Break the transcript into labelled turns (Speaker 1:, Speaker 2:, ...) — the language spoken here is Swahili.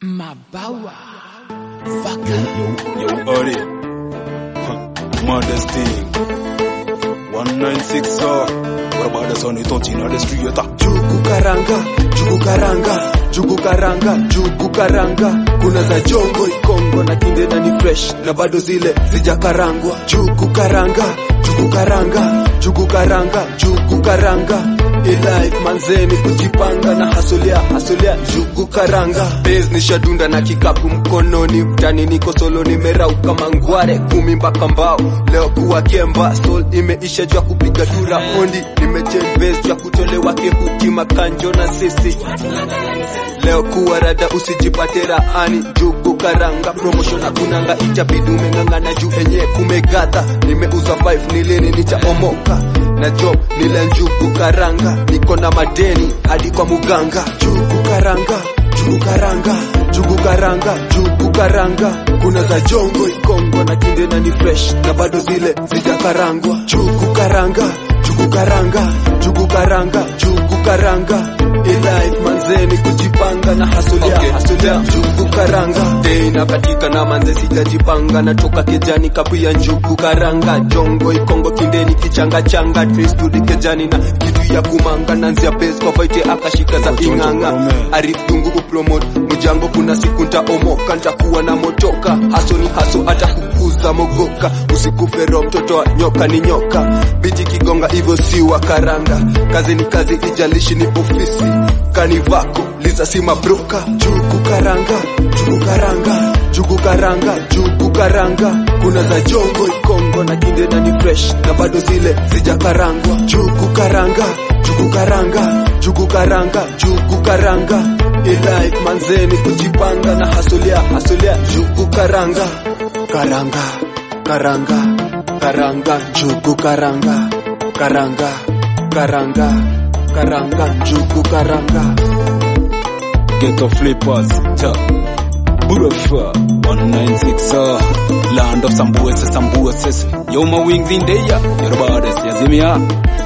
Speaker 1: Mabawa. Fuck
Speaker 2: Yo, yo, yo, Ori. Modesty. 196, uh. What about the son? It's on the street. uh.
Speaker 3: Jugu karanga, jugu karanga, jugu karanga, jugu karanga. Kuna za jongo ikongo na kinde na ni fresh na bado zile zijakarangwa. Jugu karanga, jugu karanga, jugu karanga, jugu karanga. Ilife manzeni kujipanga na hasulia hasulia jugu karanga. Base ni shadunda na kikapu mkononi, mtani niko solo nimerauka mangware kumi mpaka mbao. Leo kuwa kemba soul imeisha jua kupiga dura ondi, nimechange base jua kutolewa kehuti makanjo na sisi leo kuwa rada usijipate raani jugu karanga promotion hakunanga itabidi umeng'ang'ana juu enye kumegadha nimeuza 5 nilini nitaomoka na job nile njugu karanga niko na madeni hadi kwa muganga jugu karanga jugu karanga jugu karanga jugu karanga kuna za jongo ikongo na kinde na ni fresh na bado zile zijakarangwa jugu karanga jugu karanga jugu karanga jugu karanga Ilife manzeni kujipanga na hasulia okay. hasulia njugu karanga Day na katika na manze sijajipanga natoka kejani kapia njugu karanga jongo ikongo kindeni kichanga changa tristudi kejani na kitu ya kumanga nanzia base kwa fight akashika za inganga arif dungu kupromote mjango kuna siku ntaomoka ntakuwa na motoka haso ni haso hata kukuza mogoka usikufe roho mtoto wa nyoka ni nyoka biti kigonga hivyo si wa karanga kazi ni kazi ijalishi ni ofisi kanivako liza si mabroka jugu karanga jugu karanga jugu karanga jugu karanga kuna za jongo ikongo na kinde na ni fresh na bado zile zijakarangwa jugu karanga jugu karanga jugu karanga jugu karanga ilife manzeni kujipanga na hasulia hasulia jugu karanga karanga karanga karanga jugu karanga karanga karanga karanga jugu karanga
Speaker 2: Ghetto flippers. Cha. Burafa. 196, uh. Land of Sambueses, Sambueses. Yo, my wings in there. Your bodies, Yazimia.